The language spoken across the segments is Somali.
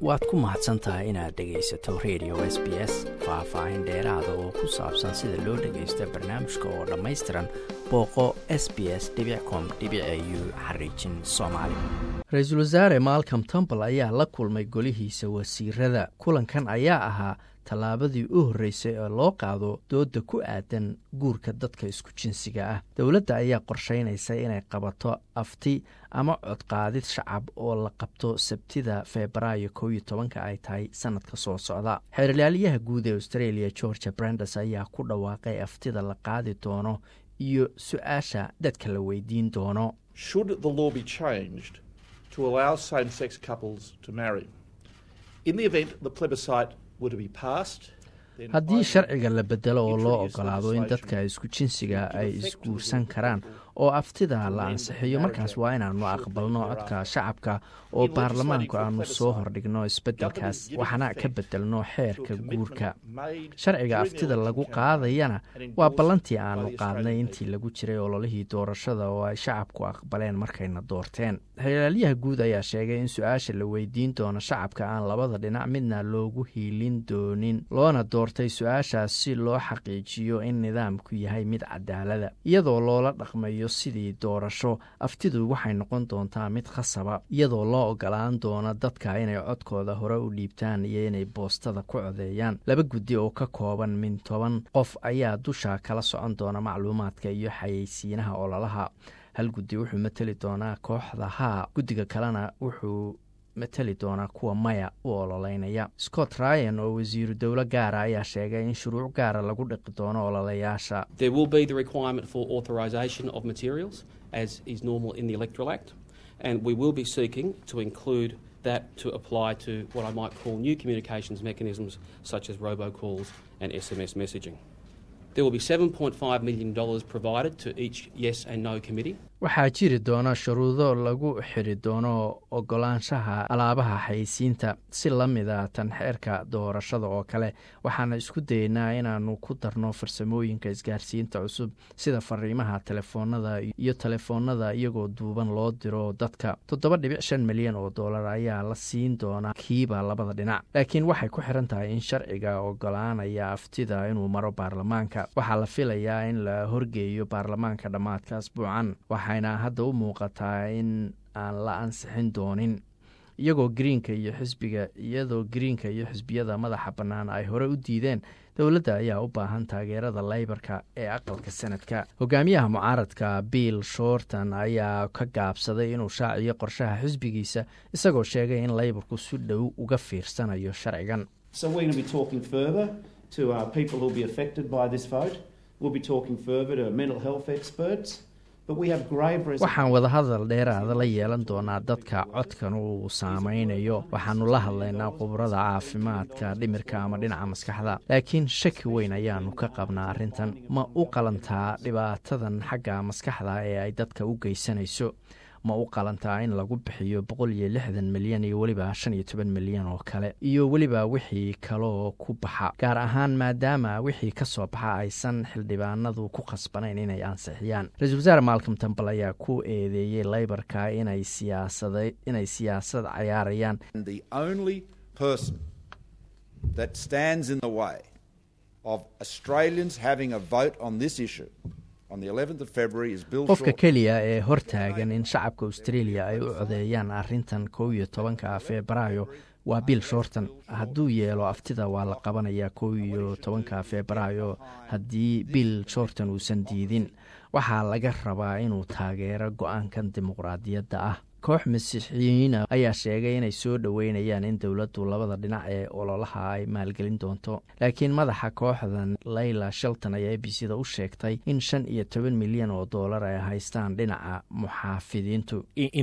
waad ku mahadsan tahay inaad dhegaysato radio s b s faah-faahin dheeraada oo ku saabsan sida loo dhagaysto barnaamijka oo dhammaystiran booqo s b s com u xariijin soomaali ra-iisul wasaare malcom tombal ayaa la kulmay golihiisa wasiirada kulankan ayaa ahaa tallaabadii u horreysay ee loo qaado dooda ku aadan guurka dadka isku jinsiga ah dowladda ayaa qorsheynaysa inay qabato afti ama codqaadid shacab oo la qabto sabtida febraayo kow iyo tobanka ay tahay sanadka soo socda xeerlaaliyaha guud ee australia georgia brandes ayaa ku dhawaaqay aftida la qaadi doono iyo su-aasha dadka la weydiin doono haddii sharciga la bedelo oo loo ogolaado in dadka isku jinsiga ay isguursan karaan oo aftida la ansixiyo markaas waa inaannu aqbalno codka shacabka oo baarlamaanku aanu soo hordhigno isbeddelkaas waxna ka bedelno xeerka guurka sharciga aftida lagu qaadayana waa ballantii aanu qaadnay intii lagu jiray ololihii doorashada oo ay shacabku aqbaleen markayna doorteen xeelaalyaha guud ayaa sheegay in su-aasha la weydiin doono shacabka aan labada dhinac midna loogu hiilin doonin loona doortay su-aashaas si loo xaqiijiyo in nidaamku yahay mid cadaalada iyadoo loola dhaqmayo sidii doorasho aftidu waxay noqon doontaa mid khasaba iyadoo loo ogolaan doono dadka inay codkooda hore u dhiibtaan iyo inay boostada ku codeeyaan laba guddi oo ka kooban min toban qof ayaa dusha kala socon doona macluumaadka iyo xayeysiinaha ololaha hal guddi wuxuu mateli doonaa kooxda haa guddiga kalena wuxuu mateli doonaa kuwa maya u ololeynaya scott ryan oo wasiiru dowlo gaara ayaa sheegay in shuruuc gaara lagu dhiqi doono ololayaasha that to apply to what I might call new communications mechanisms such as robocalls and SMS messaging. There will be $7.5 million provided to each yes and no committee. waxaa jiri doona shuruudo lagu xiri doono ogolaanshaha alaabaha xayeysiinta si la mida tan xeerka doorashada oo kale waxaana isku dayeynaa inaannu ku darno farsamooyinka isgaarsiinta cusub sida fariimaha telefoonada iyo telefoonada iyagoo duuban loo diro dadka toddoba dhibic shan milyan oo dollar ayaa la siin doonaa kiiba labada dhinac laakiin waxay ku xiran tahay in sharciga ogolaanaya aftida inuu maro baarlamaanka waxaa la filayaa in la horgeeyo baarlamaanka dhammaadka asbuucan waxayna hadda u muuqataa in aan la ansixin doonin iyagoo greenka iyo xisbiga iyadoo greenka iyo xisbiyada madaxa bannaan ay hore u diideen dowladda ayaa u baahan taageerada leybarka ee aqalka sanadka hogaamiyaha mucaaradka bill shorton ayaa ka gaabsaday inuu shaaciyo qorshaha xisbigiisa isagoo sheegay in leybarku si dhow uga fiirsanayo sharcigan waxaan wadahadal dheeraada la yeelan doonaa dadka codkan uu saameynayo waxaanu la hadlaynaa khubrada caafimaadka dhimirka ama dhinaca maskaxda laakiin shaki weyn ayaanu ka qabnaa arrintan ma u qalantaa dhibaatadan xagga maskaxda ee ay dadka u geysanayso ma u qalantaa in lagu bixiyo boqol iyo lixdan milyan iyo weliba shan iyo toban milyan oo kale iyo weliba wixii kaloo ku baxa gaar ahaan maadaama wixii ka soo baxa aysan xildhibaanadu ku khasbanayn inay ansixiyaan ra-isul wasaare malcom tambal ayaa ku eedeeyey leybarka inay siyaasada inay siyaasad cayaarayaan qofka keliya ee hortaagan in shacabka australia ay u codeeyaan arrintan kow iyo tobanka febraayo waa bill shorton hadduu yeelo aftida waa la qabanayaa kow iyo tobanka febraayo haddii bill shorton uusan diidin waxaa laga rabaa inuu taageero go-aankan dimuqraadiyadda ah koox masiixiyiina ayaa sheegay inay soo dhoweynayaan in dowladdu labada dhinac ee ololaha ay maalgelin doonto laakiin madaxa kooxdan layla shelton ayaa a b c da u sheegtay in shan iyo toban milyan oo dollar ay haystaan dhinaca muxaafidiintu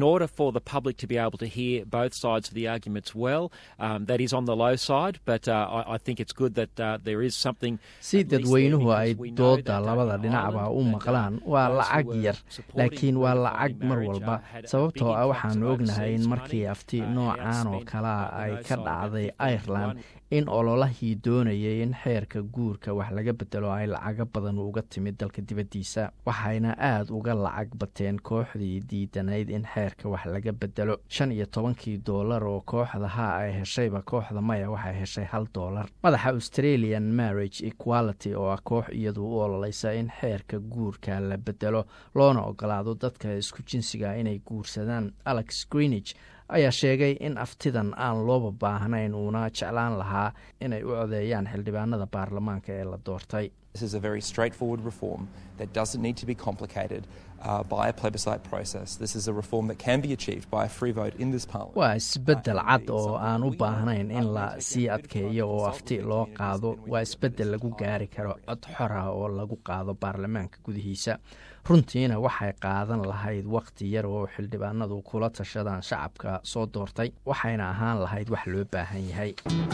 si dadweynuhu ay dooda labada dhinacba u maqlaan waa lacag yar laakiin waa lacag mar walba sababtoo ah waxaanu ognahay in markii afti noocan oo kalea ay ka dhacday ireland in ololahii doonayay in xeerka guurka wax laga bedelo ay lacago badan uga timid dalka dibaddiisa waxayna aada uga lacag bateen kooxdii diidanayd in xeerka wax laga bedelo shan iyo tobankii doolar oo kooxda ha ay heshayba kooxda maya waxay heshay hal doolar madaxa australian marriage equality oo ah koox iyadu u ololeysa in xeerka guurka la bedelo loona ogolaado dadka isku jinsiga inay guursadaan alex greenige ayaa sheegay in aftidan aan looba baahnayn uuna jeclaan lahaa inay u codeeyaan xildhibaanada baarlamaanka ee la doortay waa isbeddel cad oo aan u baahnayn in la sii adkeeyo oo afti loo qaado waa isbeddel lagu gaari karo cod xora oo lagu qaado baarlamaanka gudihiisa runtiina waxay qaadan lahayd wakhti yar oo xildhibaanadu kula tashadaan shacabka soo doortay waxayna ahaan lahayd wax loo baahan yahay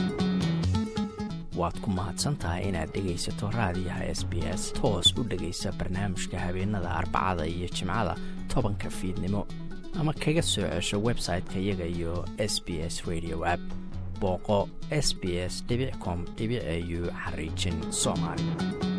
waad ku mahadsantahay inaad dhegaysato raadiyaha s b s toos u dhegaysa barnaamijka habeenada arbacada iyo jimcada tobanka fiidnimo ama kaga soo cesho website-ka iyaga iyo s b s radio app booqo s b s com au xariijin soomaali